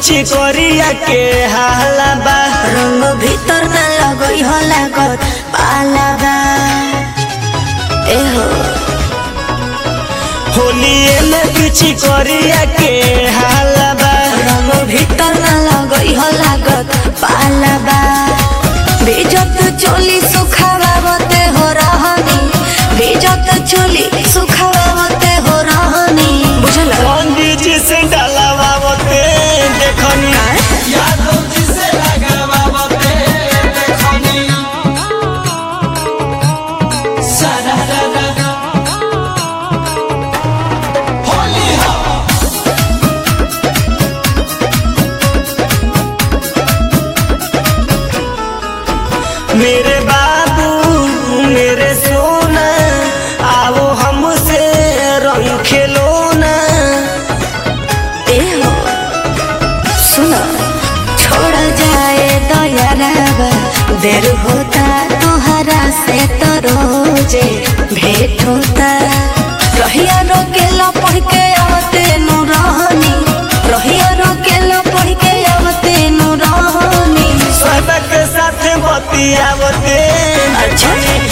पीछे करिया के हाला बा रंग भीतर न लगई हो लागत पालाबा एहो होलिए में पीछे करिया के हाला बा रंग भीतर न लगई हो लागत पालाबा बेजत चोली सुखावावते हो रहनी बेजत चोली सुखावावते हो रहनी बुझल पंडित जी से डलावावते देखनी मेरे बाबू मेरे सोना आओ हमसे रंग खेलो ना एहो सुनो छोड़ जाए दयारावा देर होता तोहरा से तो रोजे भेंट होता रहिया रोकेला पढ़ के आवते नु रहनी रहिया रोकेला पढ़ के आवते नु रहनी सबक साथ बतियावते अच्छा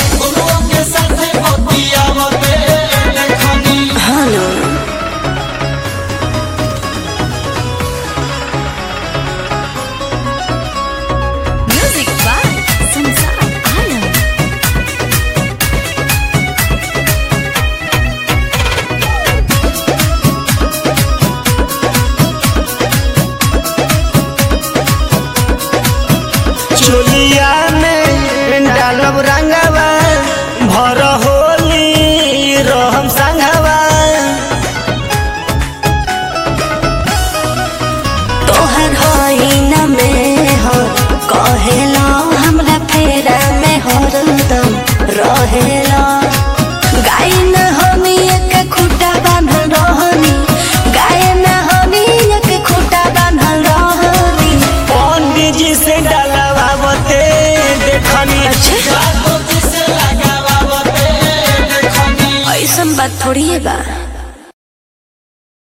हानो म्यूजिक बाय संसार आलम चोलिया में डालब रंगवा भर होली रहम संगवा तोहर हई